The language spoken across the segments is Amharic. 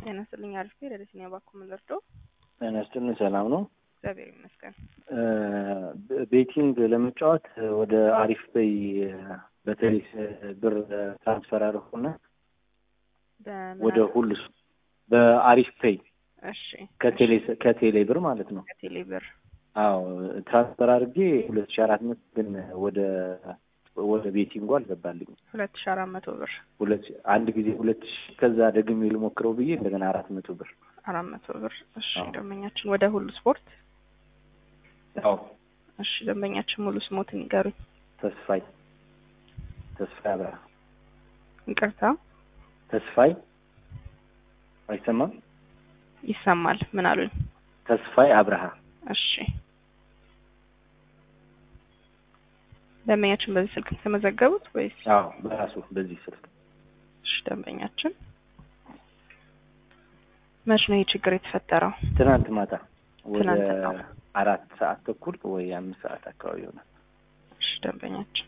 ጤና ይስጥልኝ። አሪፍ ሌሊት ነው ባኩ ምንደርዶ ጤና ይስጥልኝ። ሰላም ነው? እግዚአብሔር ይመስገን። ቤቲንግ ለመጫወት ወደ አሪፍ በይ በተለይ ብር ትራንስፈር አደረኩና ወደ ሁሉ በአሪፍ ፔይ እሺ፣ ከቴሌ ከቴሌ ብር ማለት ነው። ከቴሌ ብር አዎ ትራንስፈር አድርጌ ሁለት ሺ አራት መቶ ግን ወደ ወደ ቤቲንጉ አልገባልኝ። ሁለት ሺ አራት መቶ ብር ሁለት አንድ ጊዜ ሁለት ሺ ከዛ ደግሜ ልሞክረው ብዬ እንደገና አራት መቶ ብር አራት መቶ ብር። እሺ አዎ። ደንበኛችን ወደ ሁሉ ስፖርት። አዎ እሺ ደንበኛችን ሙሉ ስሞትን ይገሩኝ። ተስፋይ ተስፋይ አብርሃ ይቅርታ ተስፋይ አይሰማም። ይሰማል። ምን አሉኝ? ተስፋይ አብርሃ እሺ ደንበኛችን በዚህ ስልክ የተመዘገቡት ወይስ? አዎ በራሱ በዚህ ስልክ እሺ ደንበኛችን መቼ ነው ይህ ችግር የተፈጠረው? ትናንት ማታ ወደ ትናንት ነው። አራት ሰዓት ተኩል ወይ አምስት ሰዓት አካባቢ ይሆናል። እሺ ደንበኛችን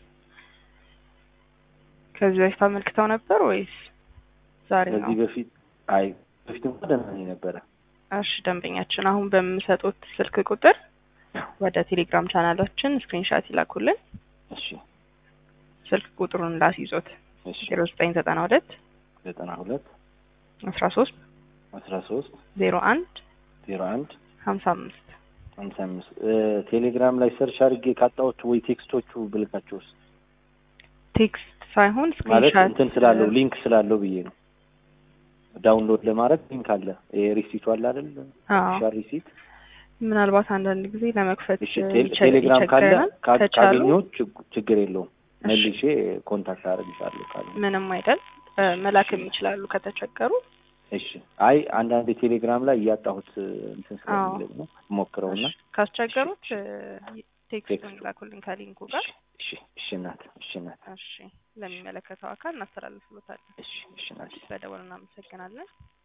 ከዚህ በፊት አመልክተው ነበር ወይስ ዛሬ ነው? ከዚህ በፊት አይ በፊት እንኳን ደህና ነኝ ነበረ። እሺ ደንበኛችን አሁን በምሰጡት ስልክ ቁጥር ወደ ቴሌግራም ቻናላችን ስክሪንሻት ይላኩልን። እሺ ስልክ ቁጥሩን ላስይዞት እሺ ዜሮ ዘጠኝ ዘጠና ሁለት ዘጠና ሁለት አስራ ሶስት አስራ ሶስት ዜሮ አንድ ዜሮ አንድ ሀምሳ አምስት ሀምሳ አምስት ቴሌግራም ላይ ሰርች አድርጌ ካጣሁት ወይ ቴክስቶቹ ብልካቸውስ ቴክስት ሳይሆን ማለት ስክሪንሻት እንትን ስላለው ሊንክ ስላለው ብዬ ነው። ዳውንሎድ ለማድረግ ሊንክ አለ። ይሄ ሪሲቱ አለ አይደል? አዎ ሻር ሪሲት። ምናልባት አንዳንድ ጊዜ ለመክፈት እሺ ቴል- ይቸ- ቴሌግራም ካለ ይቸግረናል። ካ- ከቻሉ ካገኘሁት ችግ- ችግር የለውም እሺ፣ መልሼ ኮንታክት አደርግሻለሁ ካለ። ምንም አይደል እ፣ መላክም ይችላሉ ከተቸገሩ። እሺ አይ አንዳንድ ቴሌግራም ላይ እያጣሁት እንትን አዎ ስለሚለኝ ነው ሞክረውና እሺ፣ ካስቸገሩት እ፣ ቴክስቱን ቴክስቱ ይላኩልን ከሊንኩ ጋር። እሺ እሺ እናት እሺ እናት እሺ ለሚመለከተው አካል እናስተላልፍሎታለን። እሺ እሺ እናት በደወል እናመሰግናለን።